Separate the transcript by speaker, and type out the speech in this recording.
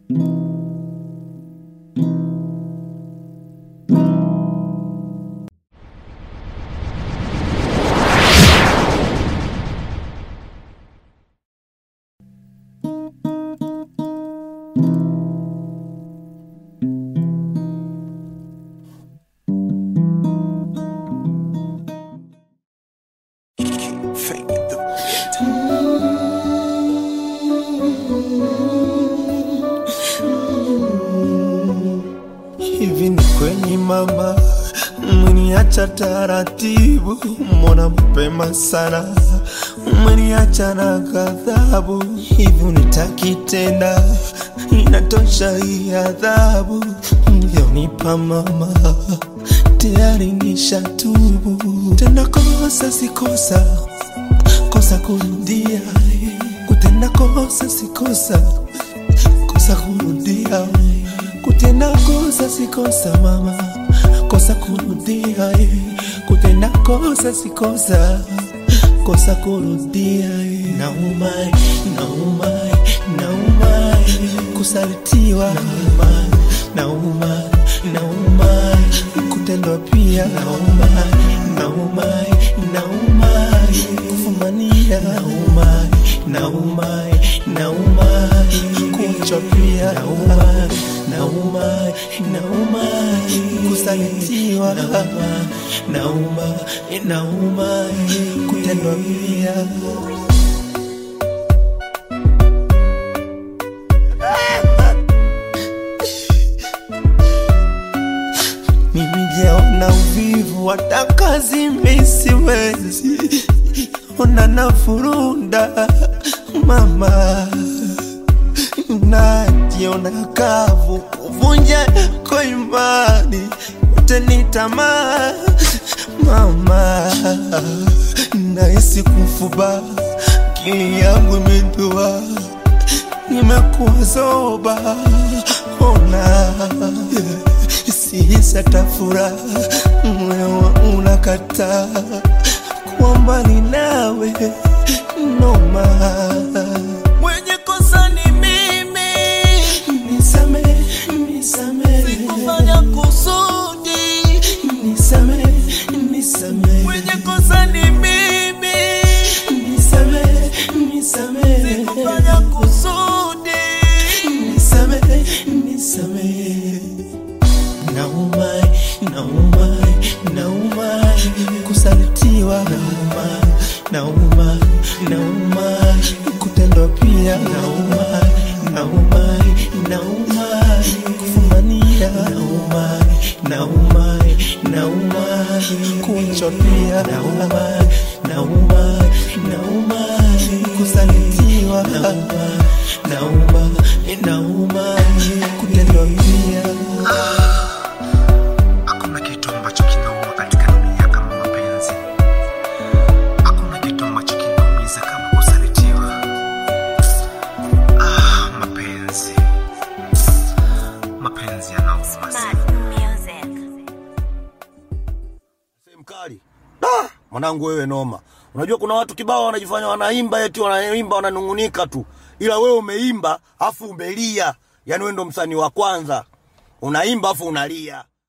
Speaker 1: Hivi ni kweli mama, umeniacha taratibu, mbona mapema sana, umeniacha na ghadhabu. Hivi unitaki tena, inatosha hii adhabu ulionipa mama, tayari nishatubu. Tena kosa si kosa, kosa kurudia, kutenda kosa si kosa kosa kurudia kutenda kosa si kosa mama kosa kurudia eh. kutenda kosa si kosa kosa kurudia eh. nauma eh, nauma eh, nauma eh. kusalitiwa nauma nauma nauma eh. kutendwa pia nauma nauma eh, nauma eh. kufumania nauma nauma nauma kuachwa pia nauma nauma nauma kusalitiwa nauma nauma nauma kutendwa pia mimi jaona uvivu hata kazi misiwezi ona nafurunda mama najiona kavu kuvunja kwa imani yote ni tamaa mama nahisi kufuba akili yangu imedua nimekuwa zoba ona sihisi tafura moyo wangu unakataa kuwa mbali nawe noma mwenye kosa ni mimi nisame nisame sikufanya kusudi nisame nisame mwenye kosa ni mimi nisame nisame sikufanya kusudi nisame nisame nauma nauma nauma kusalitiwa nauma nauma nauma kutendwa pia nauma nauma nauma kufumania nauma nauma nauma kuachwa pia nauma nauma nauma kusalitiwa nauma nauma nauma kutendwa pia
Speaker 2: Hakuna kitu ambacho kinauma katika dunia kama mapenzi. Hakuna kitu ambacho kinaumiza kama kusalitiwa. Ah, mapenzi, mapenzi yanauma sana.
Speaker 3: Smart music.
Speaker 4: mkali ah, mwanangu wewe noma unajua kuna watu kibao wanajifanya wanaimba eti wanaimba wananungunika tu ila wewe umeimba afu umelia yaani wewe ndo msanii wa kwanza unaimba afu unalia